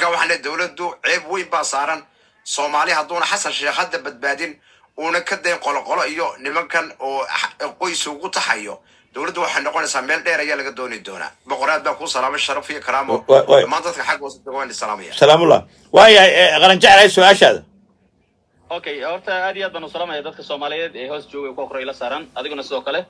waxaan leeyahay dowladdu ceeb weyn baa saaran soomaali hadduuna xasan sheekh hadda badbaadin uuna ka dayn qoloqolo iyo nimankan oo x- qoys ugu taxayo dowladdu waxay noqonaysaa meel dheer ayaa laga dooni doonaa boqoraad baan kuu salaamay sharaf iyo karaamo Wa- wa- dhammaan dadka xagga hoose jooga waan salaamaya salaamullah waayahay eh, qaran jeclahay su-aashaada okay horta aad iyo aad baan u salaamaya dadka soomaaliyeed ee hoos jooga kuwa kore ila saaran adiguna sidoo kale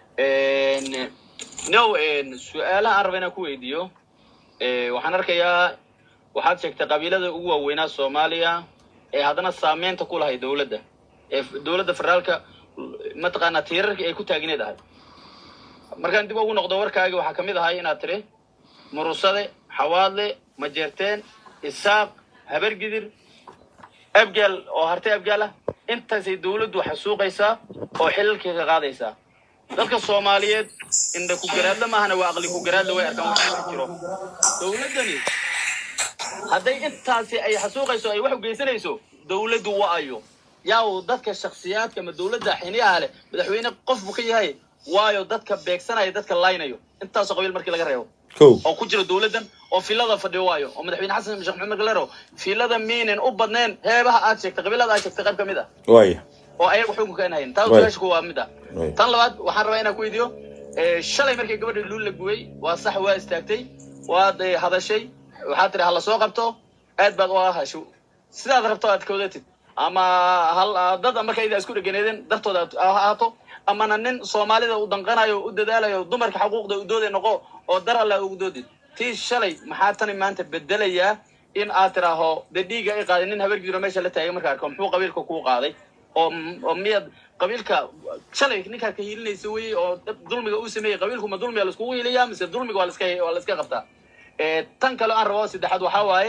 no su-aalaha aan raba inaan ku weydiiyo eh, waxaan arkayaa waxaad sheegtay qabiilada ugu waaweynaa soomaaliya ee haddana saameynta ku lahay dowladda ee f- dowladda federaalka mataqaanaa tiirarka ay ku taagneed ahay markaan dib ugu noqdo warkaagi waxaa kamid ahay inaad tiri murusade xawaadle majeerteen isaaq habargidir abgaal oo hartay abgaal ah intaasay dowladdu xasuuqaysaa oo xilalkii ka qaadaysaa dadka soomaaliyeed indha ku garaadla maahana waa aqli ku garaadla way arkaan waxa ku jiro dowladdani hadday intaasi ay xasuuqayso ay wax u geysanayso dowladdu waayo yaa uu dadka shakhsiyaadka ama dowladda xiniyaha leh madaxweyne qof buu ka yahay waayo dadka beegsanaya dadka laynayo intaasoo qabiil markii laga reebo kow oo ku jira dowladdan oo filada fadhiyo waayo oo madaxweyne xasan sheekh maxamed galero filada miinen u badneen heebaha aad sheegtay qabiilada aad sheegtay qayb ka mid ah waaya oo ayaga xukunka aan hayn taas Right. su-aasha waa mid ah Right. tan labaad waxaan rabaa inaan ku weydiiyo eh, shalay markii gabadha luul la gubay waa sax waa istaagtay waad eh, hadashay waxaad tiri hala soo qabto aad baad u ahasho sidaad rabto aad kawdatid ama hal dad marka idaa isku dheganeedeen dartooda aad ha ahaato amana nin soomaalida u danqanayo u dadaalayo dumarka xuquuqda u doode noqo oo dar alla ugu doodid tii shalay maxaa tani maanta bedelayaa in aad tiraaho dee dhiiga ay qaaday nin habar jiro meesha la taagay marka arko muxuu qabiilka kuu qaaday oo oo miyaad qabiilka shalay ninkaa ka hiilinaysa weye oo dad dulmiga uu sameeyey qabiilku ma dulmiga laiskugu hiiliyaa mise dulmiga waa laska waa laiska qabtaa Eh, tan kale aan rabo saddexaad waxaa waaye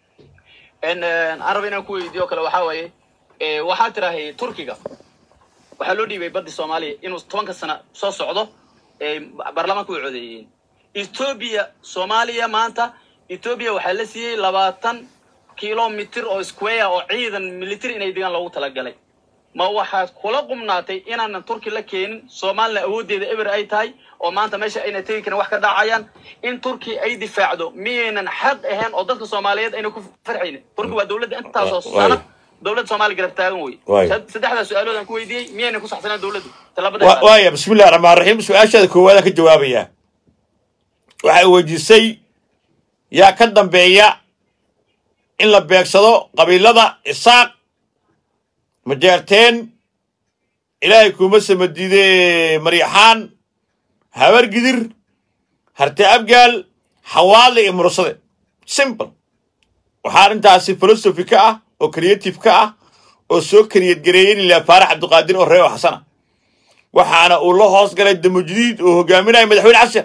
en aan rabo inaan ku weydiiyo kale waxaa waaye eh, waxaa tirahay turkiga waxaa loo dhiibay baddi soomaaliya inuu tobanka sana soo socdo eh, baarlamaanka way codeeyeen ethoobia soomaaliya maanta ethoobia waxaa la siiyey labaatan kilomitir oo square oo ciidan military inay degaan loogu talagalay ma waxaad kula qumnaatay inaanan turki la keenin soomaalina awooddeeda eber ay tahay oo maanta meesha ayna tegi karin wax ka dhacayaan in turki ay difaacdo miyaynan xaq ahayn oo dadka soomaaliyeed ayna ku farxaynin turki waa dowladda intaasoo Wa- waayo. sana dowladda soomaaliya garab taagan wey Waayo. Sad- saddexdaa su-aalood aan ku weydiiyey miyaynan ku saxsanaan dowladdu tallaabada Wa- waaya bismi illahi raxmaan raxiim su-aashaada koowaadaan ka jawaabayaa waxay weydiisay yaa ka dambeeya in la beegsado qabiilada isaaq majeerteen ilaahay kuuma samadiide maryaxaan habargidir harte abgaal xawaadle iyo murusade simple waxaa arrintaasi philosophy ka ah oo creative ka ah oo soo kariyad gareeyen ilaa faarax cabdiqaadir oo reebo xasana waxaana uu la hoos galay damujdiid oo hogaaminaya madaxweyne xasan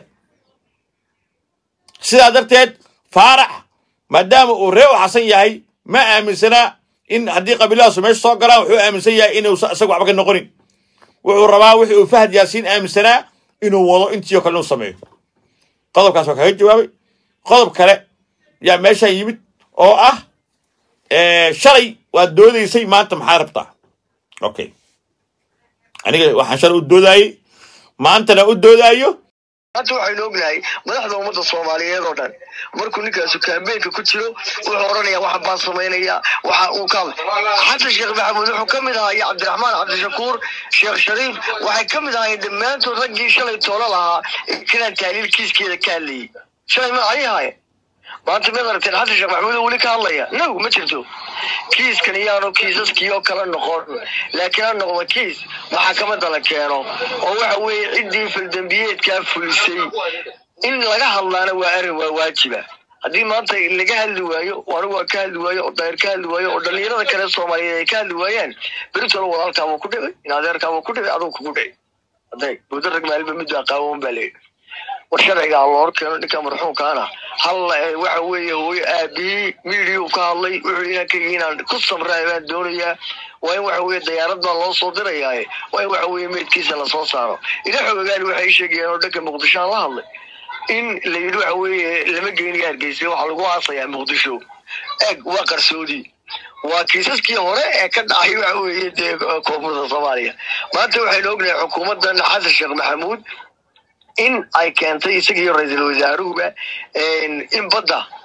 sidaa darteed faarax maadaama uu reebo xasan yahay ma aaminsanaa in haddii qabiilahaasu meesha soo galaan wuxuu aaminsan yahay inuusan isaga waxba ka noqonin wuxuu rabaa wixii uu fahad yaasiin aaminsanaa inuu wado intii oo kale inuu sameeyo qodobkaas waa kaga jawaabay qodob kale yaa meeshaan yimid oo ah eh, shalay waad doodaysay maanta maxaa rabtaa okay aniga waxaan shalay u doodaayey maantana u doodaayo maanta waxaynu ognahay madaxda ummadda soomaaliyeed oo dhan markuu ninkaasu kaambeenka ku jiro wuxuu odhanaya waxa baan samaynaya waxa uu ka xasan sheekh maxamuud wuxuu ka mid ahaa iyo cabdiraxmaan cabdishakuur sheekh shariif waxay ka mid ahaayeen dhammaantood raggii shalay toolo lahaa ee kanaan taaliil kiiskeeda ka hadlayay shalay ma ayay ahaayeen maanta miyaad aragteen xasan sheekh maxamuud oo weli ka hadlaya no ma jirto kiiskan iyaanu kiisaskii oo kale noqon laakiin ha noqdo kiis maxkamadda la keeno oo waxa weeye ciddii faldambiyeedkaa fulisay in laga hadlaana waa arrin waa waajiba haddii maanta laga hadli waayo oo anigu waa ka hadli waayo oo daayir ka hadli waayo oo dhallinyarada kale soomaaliyeed ay ka hadli waayaan beritooda walaalkaabuu ku dhicay in adeerkaabuu ku dhicay aduu kugu dhicay hadday muddo rag maalba mid baa qaawan baa leeyahy war sharciga ha loo keeno ninka marxuumkaana hal eh, waxa weeye hooyo aabihii miidiyuu ka hadlay wuxuu inaan ka inaan ku samraa baan doonayaa waa in waxa weeye dayaarad baa loo soo dirayaaye waa in waxa weeye meydkiisa lasoo saaro ila xogagaan waxay sheegayeen oo dhanka muqdisho aan la hadlay in la yidhi waxa weeye lama geynayo hargeysa waxaa lagu aasayaa muqdisho eeg waa qarsoodi waa kiisaskii hore ee ka dhacay waxa weeye dee koonfurta soomaaliya maanta waxaynu ognahay xukuumaddan xasan sheekh maxamuud in ay keentay isagiiyo ra-iisul wasaaruhuba in badda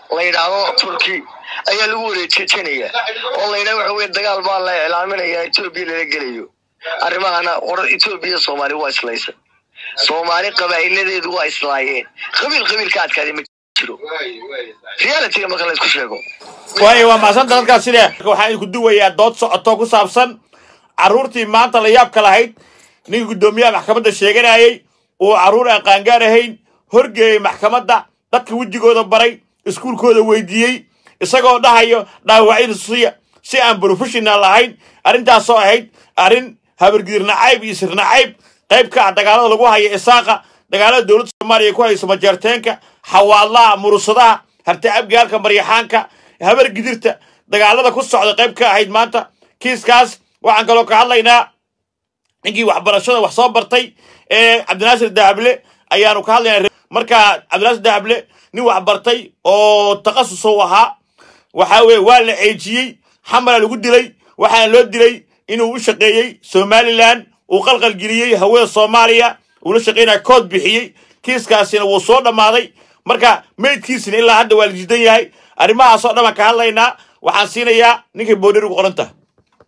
la yidhaahdo turki ayaa lagu wareejejinaya oo la yidhahdo waxa weye dagaal baa la iclaaminaya etoobiya lala gelayo arrimahana war etoobiya soomaali waa islaysa soomaali qabaa'iladeedu waa islaayeen qabiil qabiil ka adkaaday ma jiro realityga marka la isku sheego waayo waa macsanta dadkaas sida waxaan idinku duwayaa dood socoto ku saabsan carruurtii maanta la yaabka lahayd ninka guddoomiyaha maxkamadda sheeganayay uu carruur aan qaangaar ahayn horgeeyey maxkamadda dadka wejigooda baray iskuulkooda weydiiyey isagoo dhahayo dhaawacyada siya si aan professional lahayn arrintaasoo ahayd arrin habargidir nacayb iyo sir nacayb qayb ka ah dagaalada lagu haya isaaqa dagaalada dowladda soomaaliya ku hayso majeerteenka xawaadlaha murusadaha harti abgaalka maryaxaanka habargidirta dagaalada ku socda qayb ka ahayd maanta kiiskaas waxaan kaloo ka hadlaynaa ninkii waxbarashada wax soo bartay ee cabdinaasir dahable ayaanu ka hadlaynaa marka cabdinaasir dahable nin wax bartay oo takhasus u ahaa waxa weye waa la ceejiyey xamala lagu dilay waxaana loo dilay inuu u shaqeeyey somalilan uu qalqalgeliyey hawada soomaaliya uu la shaqeynaya kood bixiyey kiiskaasina wuu soo dhammaaday marka meydkiisina ilaa hadda waa la jidan yahay arrimahaasoo dhan baan ka hadlaynaa waxaan siinayaa ninkay boodheri ugu qoran taha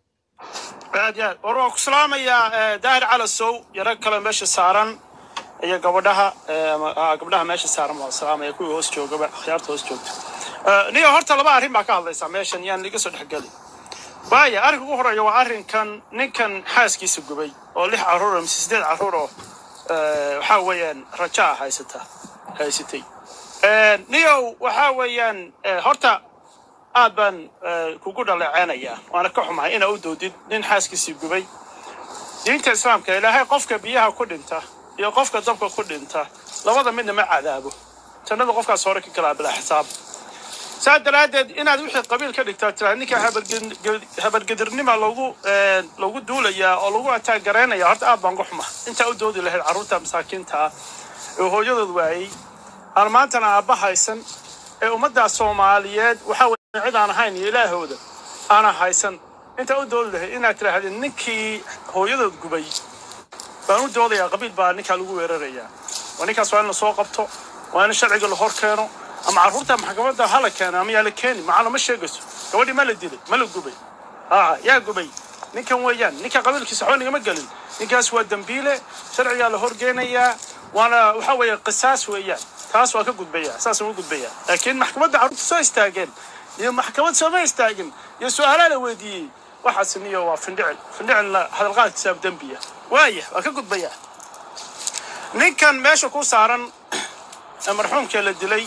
aad iyo aad war waan ku salaamayaa eh, daahir calasow iyo rag kale meesha saaran iyo gabadhaha eh, ama- ah, gabdhaha meesha saaran waan salaamaya kuwii hoos joogaba akhyaarta hoos joogta Eh, niyo horta laba arrin baa ka hadlaysaa meeshan yaan iga soo dhexgeli waaya arrinka ugu horeeya waa arrinkan ninkan xaaskiisa gubay oo lix carruur oo mise sideed carruur oo eh, waxaa weeyaan raja ah haysata haysatay Eh, niyow waxaa weeyaan eh, horta aad baan eh, kugu dhaleeceynayaa waana ka xumahay inaa u doodid nin xaaskiisii gubay diinta islaamka ilaahay qofka biyaha ku dhinta iyo qofka dabka ku dhinta labada midna ma cadaabo jannada qofkaas hore ka galaa bilaa xisaab saa daraaddeed inaad wixii qabiil ka dhigtaa tiraa ninka habarged- habargedirnima lagu eh, lagu duulayaa oo lagu ataagaraynaya horta aad baan uga xuma intaa u doodi lahayd carruurta masaakiinta ah ee hooyadood waayey aan maantana aabba haysan ee ummadda soomaaliyeed waxaa weeye cid aan ahayn iyo ilaahooda aana haysan intaa u doodi lahayd inaad tidhaahdeen ninkii hooyadood gubay baan u doodayaa qabiil baa ninkaa lagu weerarayaa waa ninkaas waa in la soo qabto waa in sharciga la hor keeno ama carruurta maxkamadda ha la keeno ama yaa la keeni macana ma sheegayso gabadhii ma la dilay ma la gubay aa yaa gubay ninkan weeyaan ninka qabiilkiisa waxba nigama gelin ninkaas waa dembiile sharcigaa la horgeynayaa waana waxa weeye qisaas weeyaan taas waa ka gudbaya saas uga gudbaya laakiin maxkamadda carruurta soo istaageen iyo maxkamad sooma istaagin iyo su-aalaa la weydiiyey waxaas niyo waa findhicil findhicilna hadalqaadkiisa dembiya waaya waa ka gudbaya ninkan meesha ku saaran ee marxuumkee la dilay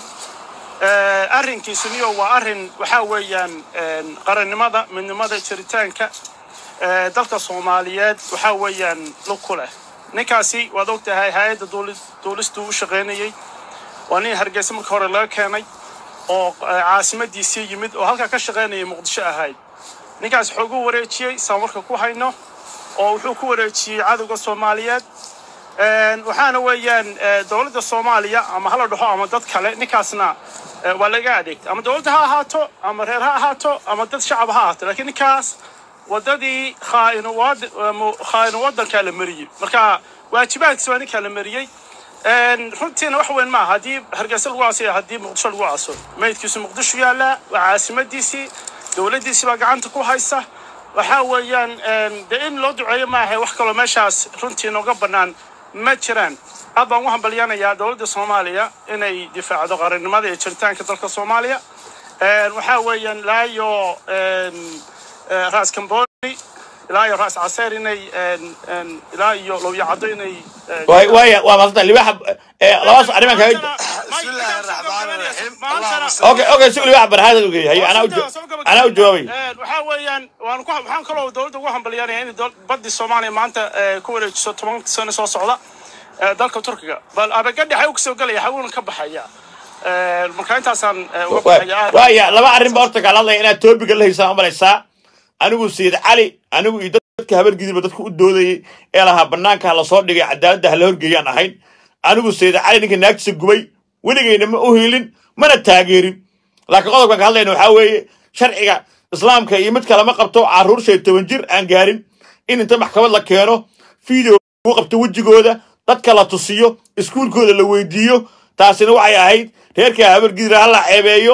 eh, arrinkiisu niyo waa arrin waxaa weeyaan eh, qarannimada midnimada jiritaanka eh, dalka soomaaliyeed waxaa weeyaan lug ku leh ninkaasi waad og tahay hay-adda duuli- duulistuu u shaqaynayey waa nin hargeysa marka hore laga keenay oo eh, caasimadiisii yimid oo halkaa ka shaqaynayay muqdisho ahayd ninkaas wuxuu ugu wareejiyey saan warka ku hayno oo wuxuu ku wareejiyey cadowga soomaaliyeed Een, waxaana weeyaan eh, dowladda soomaaliya ama hala dhaho ama dad kale ninkaasna eh, waa laga adeegta ama dowladda ha ahaato ama reer ha ahaato ama dad shacab ha ahaato laakiin ninkaas wadadii khaainu wad- mu- khaainu wadankaa la mariyey marka waajibaadkiisa waa ninkaa la mariyey Een, runtiina wax weyn maaha haddii hargeysa lagu aaso iyo haddii muqdisho lagu aaso meydkiisu muqdisho yaallaa waa caasimadiisii dowladdiisii baa gacanta ku haysa waxaa weeyaan een, dee in loo duceeyo maaha wax kaloo meeshaas runtii nooga bannaan ma jiraan aad baan ugu hambalyanayaa dowladda soomaaliya inay difaacdo qarannimada iyo jiritaanka dalka soomaaliya Een, waxaa weeyaan ilaa iyo een, eh, raas kamboni ilaa iyo raas caseer inay een, een, ilaa iyo lowyacaddo inay een, waay waaya waa maasanta libaaxa ee labaas arrimaan kaga بسم الله الرحمن الرحيم. اللهم صل okay okay si libaaxa barhaada ugeey haye anaa u jo- anaa u jawaabay waxaa weeyaan waan ku waxaan kaloo dowladda ugu hambalyaanaya in dol- baddii soomaaliya maanta eh, ku wareejiso toban sano soo socda eh, dalka turkiga bal abagadhi xaw kasoo gelaya xawuuna ka baxaya Eh, marka intaasaan eh, uga baxaya aad waaya laba arrin ba horta kala hadlaya inaad toobiga la haysaan umalaysaa anigu sayid cali anigu iyo dadka habargidiba dadka u doodayey ee lahaa banaanka ha lasoo dhigay cadaaladda ha la horgeeyaan ahayn anigu sayid cali ninka naagtiisa gubay weligeyna ma u hiilin mana taageerin laakiin qodobkan ka hadlayna waxaa weeye sharciga islaamka iyo mid kalema qabto carruur shan iyo toban jir aan gaarin in inta maxkamad la keeno video lagu qabto wejigooda dadka la tusiyo iskuulkooda la weydiiyo taasina waxay ahayd reerka habargidira ha la ceebeeyo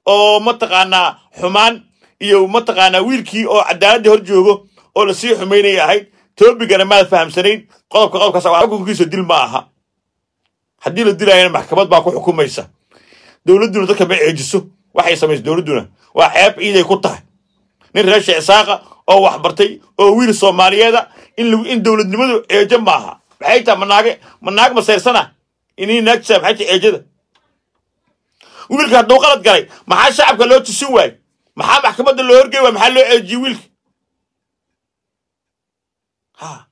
oo mataqaanaa xumaan iyo mataqaanaa wiilkii oo cadaaladii hor joogo oo lasii xumaynaya ahayd toobigana maad fahamsanayn qodobka qodobkaas waa xukunkiisa dil ma aha haddii la dilayana maxkamad baa ku xukumaysa dowladduna dadka ma ceejiso waxay samaysa dowladduna waa ceeb ciiday ku tahay nin reer sheecsaaqa oo wax bartay oo wiil soomaaliyeeda in lagu in dowladnimadu ceejo maaha maxay tahay manaage manaag masayrsana inii naagtisaa maxay tahay ceejada wiilka hadduu qalad galay maxaa shacabka loo tusin waaye maxaa maxkamadda loo horgey waay maxaa loo ceejiyey wiilka ha